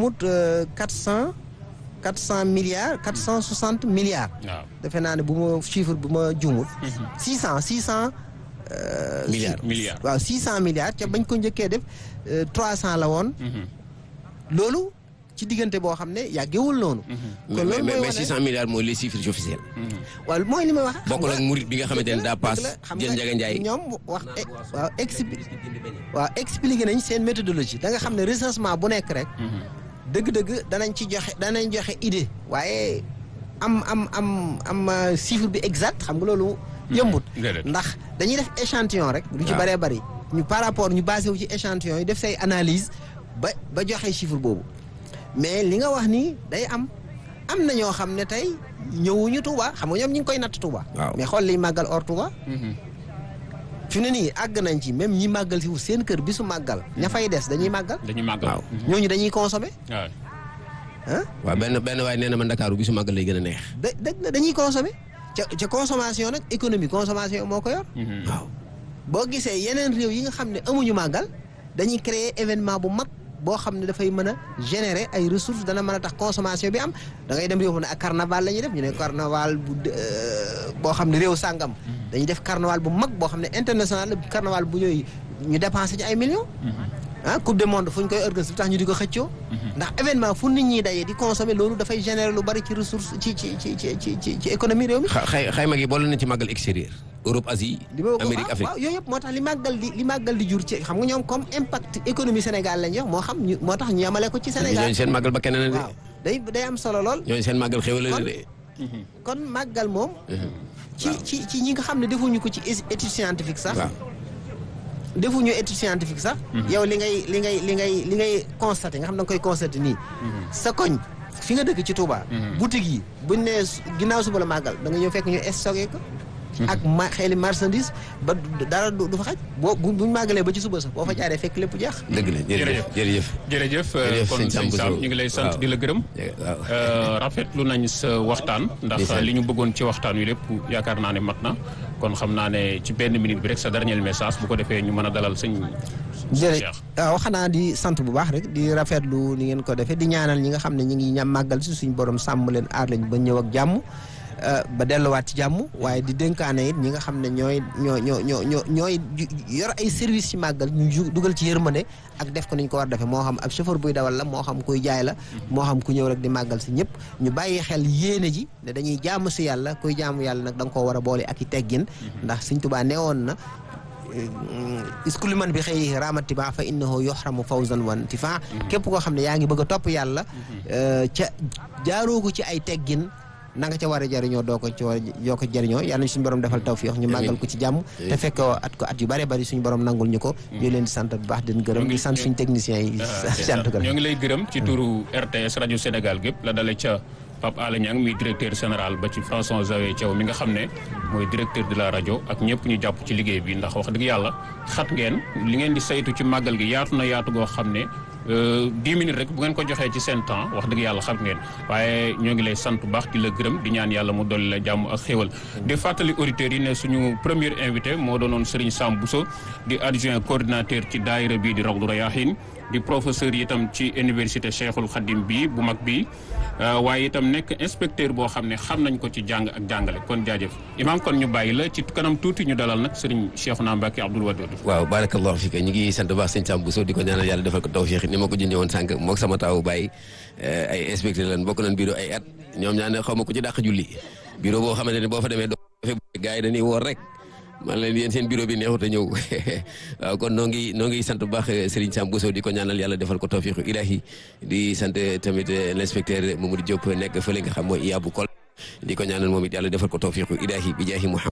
juumut quatre cent quatre cent milliards quatre cent soixante milliards. waaw defe naa ne bu ma chiffre bu ma juumut. six cent six cent. milliards milliards. waaw six cent milliards ca bañ ko njëkkee def trois cent la woon. loolu ci diggante boo xam ne yàggewul noonu. kon mais loolu mais mooy mais 600 milliards mooy les chiffres officiels. waaw mooy li may wax. xam bokkul nga- ak murit bi nga xamante ne daa paas dëgg la, xam jël nga Njaga Njaay. ñoom wax e- waaw expli waaw expliqué nañ seen méthodologie da nga xam ne recensement bu nekk rek. dëgg-dëgg danañ ci joxe danañ joxe idée. waaye am am am am euh, chiffre bi exact xam nga loolu. yëmbut déedéet. ndax dañuy def échantillon rek. lu ci waaw. bëree bëri ñu par rapport ñu basé wu ci échantillon yi def say analyse ba ba joxe chiffre boobu mais li nga wax ni day am am na ñoo xam ne tey ñëwuñu Touba xam nga ñoom ñu ngi koy natt Touba. Waaw. mais xool liy màggal or Touba. fi ne nii àgg nañ ci même ñi màggal si wu seen kër bisu màggal ña fay des dañuy màggal dañuy màggal. Waaw. ñooñu dañuy consommer waaw ah waaw benn benn waaye nee na ma Ndakaaru bisu màggal lay gën a neex. da dëgg la dañuy consommer ca ca consommation nag économie consommation moo ko yor waaw boo gisee yeneen réew yi nga xam ne amuñu màggal dañuy créer événement bu mag boo xam ne dafay mën a générer ay ressources dana mën a tax consommation bi am da ngay dem réew mu ne ak carnaval la ñuy def ñu ne carnaval bu euh, boo xam ne réew sàngam dañuy def carnaval bu mag boo xam ne international la carnaval bu ñëw ñu dépensé ci ay millions ah coupe du monde fu ñu koy organiser tax ñu di ko xëccoo ndax événement fu nit ñi daje di consommer loolu dafay générer lu bari ci ressource ci ci ci ci ci ci ci économie réew mi xa xay xayma gi boole na ci màggal extérieur. Europe Asie. li ma Amérique waaw, Afrique. waaw yooyu yëpp moo tax li màggal di li màggal di jur ci xam nga ñoom comme impact économie Sénégal lañ jox moo xam ñu moo tax ñu yamale ko ci Sénégal ñooñu seen màggal ba keneen a waaw de. day day am solo lool ñooñu seen màggal xéwal la Kon- de. kon màggal moom ci ci ci ñi nga xam ne defuñu ko ci é- étude scientifique sax waaw defuñu étude scientifique sax yow li ngay li ngay li ngay li ngay constaté nga xam da nga koy constaté nii sa koñ fi nga dëkk ci Touba boutique yi buñ nee su- ginnaaw suba la màggal da nga ñëw fekk ñu stocké ko ak ma xeeli marchandise ba du- dara du du fa xaj boo bu buñ màggalee ba ci suba sax boo fa jaaree fekk lépp jeex dëgg la jërëjëf jërëjëf. jërëjëf Jërëjëf, kon sëñ Sam sëñ Sam Bousso. ñu ngi lay sant Waaw. di la gërëm waaw. Euh, rafetlu nañ sa waxtaan ndax Ndeysaan. li ñu bëggoon ci waxtaan wi lépp yaakaar naa ne mat na kon xam naa ne ci benn minute bi rek sa dernier message bu ko defee ñu mën a dalal sëñ jërëjëf Cheikh. waaw xanaa di sant bu baax rek di rafetlu ni ngeen ko defee di ñaanal ñi nga xam ne ñi ngi ñam màggal si suñ borom sàmm leen aar lañ ba ñëw ak jàmm euh, ba delluwaat ci jàmm waaye di dénkaane it ñi nga xam ne ñooy ñoo ñoo ñoo ñoo ñooy ju- yor ay service ci màggal ñu ju- dugal ci yërmande ak def ko niñ ko war defee moo xam ab chauffeur buy dawal la moo xam kuy jaay la moo xam ku ñëw rek di màggal si ñëpp ñu bàyyi xel yéene ji ne dañuy jaamu si yàlla kuy jaamu yàlla nag da nga koo war a boole ak i teggin ndax Sëñ Tuubaa neewoon na iskuli man bi xëy raamatiba fa innahu yoxramu fawzan wan tifa képp koo xam ne yaa ngi bëgg a topp yàlla ca jaaroo ko ci ay teggin na nga ca war a jëriñoo doo ko ci war a doo ko jëriñoo yàlla nañ suñu borom defal tawfiix ñu màggal ko ci jàmm te fekk at ko at yu bare bari suñu borom nangul ñu ko ñu leen di sant bu baax di leen gërëm di sant suñu techniciens yi sant ko ñoo ngi lay gërëm ci turu RTS rajo Sénégal gépp la dale ca Pape Alé Niang mi directeur général ba ci François Xavier Thiaw mi nga xam ne mooy directeur de la rajo ak ñëpp ñu jàpp ci liggéey bi ndax wax dëgg yàlla xat ngeen li ngeen di saytu ci màggal gi yaatu na yaatu goo xam ne dix minutes rek bu ngeen ko joxee ci seen temps wax dëgg yàlla xam ngeen waaye ñoo ngi lay sant bu baax di la gërëm di ñaan yàlla mu dolli la jàmm ak xéewal di fàttali auditeurs yi ne suñu premier invité moo doonoon Serigne Sam Bousso di adjoint coordinateur ci daayira bii di Rawdu Rayaahin di professeur yi itam ci université Cheikhul Khadim bi bu mag bi waaye itam nekk inspecteur boo xam ne xam nañ ko ci jàng ak jàngale kon jaajëf imaam kon ñu bàyyi la ci kanam tuuti ñu dalal nag Serigne Cheikhouna Mbacké Abdoul Wadoud waaw barakallahu fika ñu ngi sant baax sëñ Sam Bousso di ko ñaanal yàlla defal ko tawfiix ni ma ko junjee woon sànq mook sama taawu bàyyi ay inspecteur lan bokk nañ bureau ay at ñoom ñaa ne xaw ma ko ci dàq julli bureau boo xamante ne boo fa demee doo fe gars yi dañuy woor rek man leen yéen seen bureau bi neexut a ñëw waaw kon noo ngi noo ngi sant bu baax Serigne Sam Bousso di ko ñaanal yàlla defal ko tawfiixu ilahi di sant tamit l'inspecteur Mamadou Diop nekk fële nga xam mooy Iyabou Kol di ko ñaanal moom it yàlla defal ko tawfiixu ilahi bi jaahi Muhammad